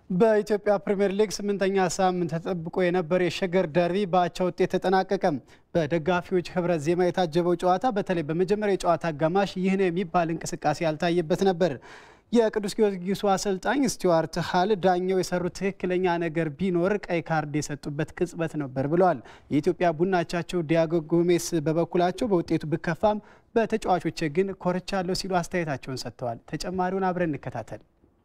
በኢትዮጵያ ፕሪምየር ሊግ ስምንተኛ ሳምንት ተጠብቆ የነበረ የሸገር ደርቢ በአቻ ውጤት ተጠናቀቀ። በደጋፊዎች ህብረት ዜማ የታጀበው ጨዋታ በተለይ በመጀመሪያ የጨዋታ አጋማሽ ይህ ነው የሚባል እንቅስቃሴ ያልታየበት ነበር። የቅዱስ ጊዮርጊሱ አሰልጣኝ ስቲዋርት ሃል ዳኛው የሰሩት ትክክለኛ ነገር ቢኖር ቀይ ካርድ የሰጡበት ቅጽበት ነበር ብለዋል። የኢትዮጵያ ቡናቻቸው ዲያጎ ጎሜስ በበኩላቸው በውጤቱ ብከፋም በተጫዋቾች ግን ኮርቻለሁ ሲሉ አስተያየታቸውን ሰጥተዋል። ተጨማሪውን አብረን እንከታተል።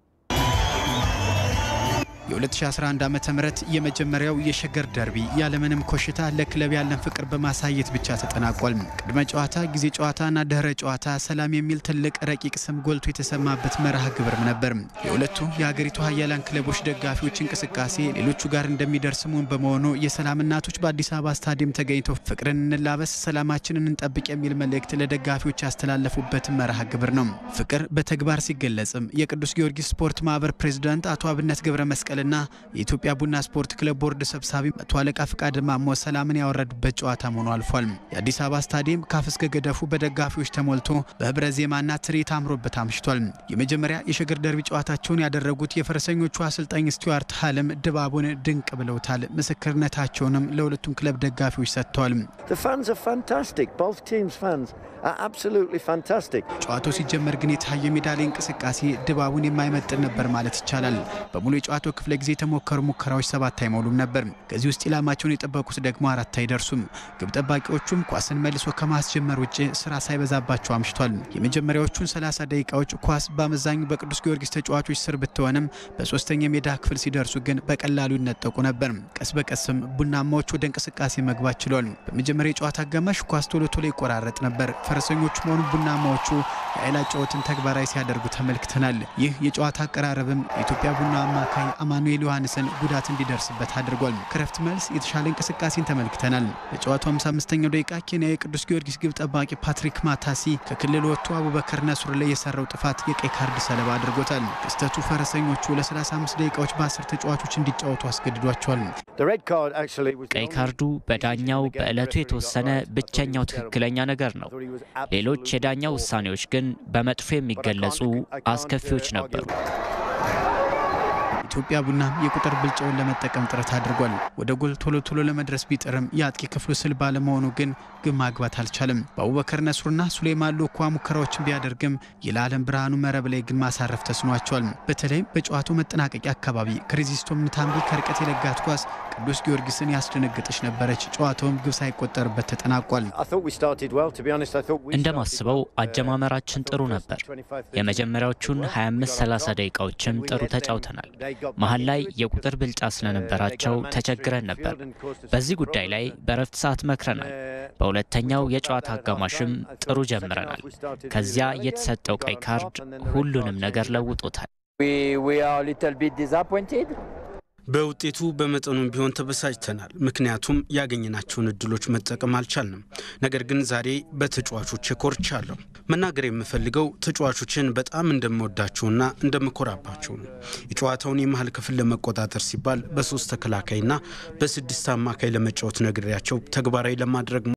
የ2011 ዓ.ም የመጀመሪያው የሸገር ደርቢ ያለምንም ኮሽታ ለክለብ ያለን ፍቅር በማሳየት ብቻ ተጠናቋል። ቅድመ ጨዋታ፣ ጊዜ ጨዋታና ድህረ ጨዋታ ሰላም የሚል ትልቅ ረቂቅ ስም ጎልቶ የተሰማበት መርሃ ግብርም ነበር። የሁለቱ የሀገሪቱ ሀያላን ክለቦች ደጋፊዎች እንቅስቃሴ ሌሎቹ ጋር እንደሚደርስ ሙን በመሆኑ የሰላም እናቶች በአዲስ አበባ ስታዲየም ተገኝተው ፍቅርን እንላበስ፣ ሰላማችንን እንጠብቅ የሚል መልእክት ለደጋፊዎች ያስተላለፉበት መርሃ ግብር ነው። ፍቅር በተግባር ሲገለጽም የቅዱስ ጊዮርጊስ ስፖርት ማህበር ፕሬዚዳንት አቶ አብነት ገብረ መስቀል ና የኢትዮጵያ ቡና ስፖርት ክለብ ቦርድ ሰብሳቢ መቶ አለቃ ፍቃድ ማሞ ሰላምን ያወረዱበት ጨዋታ መሆኑ አልፏል። የአዲስ አበባ ስታዲየም ካፍ እስከ ገደፉ በደጋፊዎች ተሞልቶ በህብረ ዜማና ትርኢት አምሮበት አምሽቷል። የመጀመሪያ የሸገር ደርቢ ጨዋታቸውን ያደረጉት የፈረሰኞቹ አሰልጣኝ ስቲዋርት ሃልም ድባቡን ድንቅ ብለውታል። ምስክርነታቸውንም ለሁለቱም ክለብ ደጋፊዎች ሰጥተዋል። ጨዋታው ሲጀመር ግን የታየ ሜዳ ላይ እንቅስቃሴ ድባቡን የማይመጥን ነበር ማለት ይቻላል። በሙሉ የጨዋታው ክፍለ ጊዜ የተሞከሩ ሙከራዎች ሰባት አይሞሉም ነበር። ከዚህ ውስጥ ኢላማቸውን የጠበቁት ደግሞ አራት አይደርሱም። ግብ ጠባቂዎቹም ኳስን መልሶ ከማስጀመር ውጭ ስራ ሳይበዛባቸው አምሽቷል። የመጀመሪያዎቹን 30 ደቂቃዎች ኳስ በአመዛኙ በቅዱስ ጊዮርጊስ ተጫዋቾች ስር ብትሆንም በሶስተኛ የሜዳ ክፍል ሲደርሱ ግን በቀላሉ ይነጠቁ ነበር። ቀስ በቀስም ቡናማዎች ወደ እንቅስቃሴ መግባት ችሏል። በመጀመሪያ የጨዋታ አጋማሽ ኳስ ቶሎ ቶሎ ይቆራረጥ ነበር። ፈረሰኞቹ መሆኑ ቡናማዎቹ የኃይል ጨዋታን ተግባራዊ ሲያደርጉ ተመልክተናል። ይህ የጨዋታ አቀራረብም የኢትዮጵያ ቡና አማካይ አማኑኤል ዮሐንስን ጉዳት እንዲደርስበት አድርጓል። ከረፍት መልስ የተሻለ እንቅስቃሴን ተመልክተናል። በጨዋታው 55ኛው ደቂቃ ኬንያ የቅዱስ ጊዮርጊስ ግብ ጠባቂ ፓትሪክ ማታሲ ከክልል ወጥቶ አቡበከር ነሱር ላይ የሰራው ጥፋት የቀይ ካርድ ሰለባ አድርጎታል። ክስተቱ ፈረሰኞቹ ለ35 ደቂቃዎች በአስር ተጫዋቾች እንዲጫወቱ አስገድዷቸዋል። ቀይ ካርዱ በዳኛው በዕለቱ የተወሰነ ብቸኛው ትክክለኛ ነገር ነው። ሌሎች የዳኛ ውሳኔዎች ግን በመጥፎ የሚገለጹ አስከፊዎች ነበሩ። ኢትዮጵያ ቡና የቁጥር ብልጫውን ለመጠቀም ጥረት አድርጓል። ወደ ጎል ቶሎ ቶሎ ለመድረስ ቢጥርም የአጥቂ ክፍሉ ስል ባለመሆኑ ግን ግብ ማግባት አልቻለም። በአቡበከር ነሱርና ሱሌማን ሎኳ ሙከራዎችን ቢያደርግም የለዓለም ብርሃኑ መረብ ላይ ግን ማሳረፍ ተስኗቸዋል። በተለይም በጨዋታው መጠናቀቂያ አካባቢ ክሪዚስቶም ንታምቢ ከርቀት የለጋት ኳስ ቅዱስ ጊዮርጊስን ያስደነገጠች ነበረች። ጨዋታውም ግብ ሳይቆጠርበት ተጠናቋል። እንደማስበው አጀማመራችን ጥሩ ነበር። የመጀመሪያዎቹን 25-30 ደቂቃዎችም ጥሩ ተጫውተናል። መሀል ላይ የቁጥር ብልጫ ስለነበራቸው ተቸግረን ነበር። በዚህ ጉዳይ ላይ በረፍት ሰዓት መክረናል። በሁለተኛው የጨዋታ አጋማሽም ጥሩ ጀምረናል። ከዚያ የተሰጠው ቀይ ካርድ ሁሉንም ነገር ለውጦታል። በውጤቱ በመጠኑም ቢሆን ተበሳጭተናል። ምክንያቱም ያገኘናቸውን እድሎች መጠቀም አልቻልንም። ነገር ግን ዛሬ በተጫዋቾች ኮርቻለሁ። መናገር የምፈልገው ተጫዋቾችን በጣም እንደምወዳቸውና እንደምኮራባቸው ነው። የጨዋታውን የመሀል ክፍል ለመቆጣጠር ሲባል በሶስት ተከላካይና በስድስት አማካይ ለመጫወት ነግሬያቸው ተግባራዊ ለማድረግ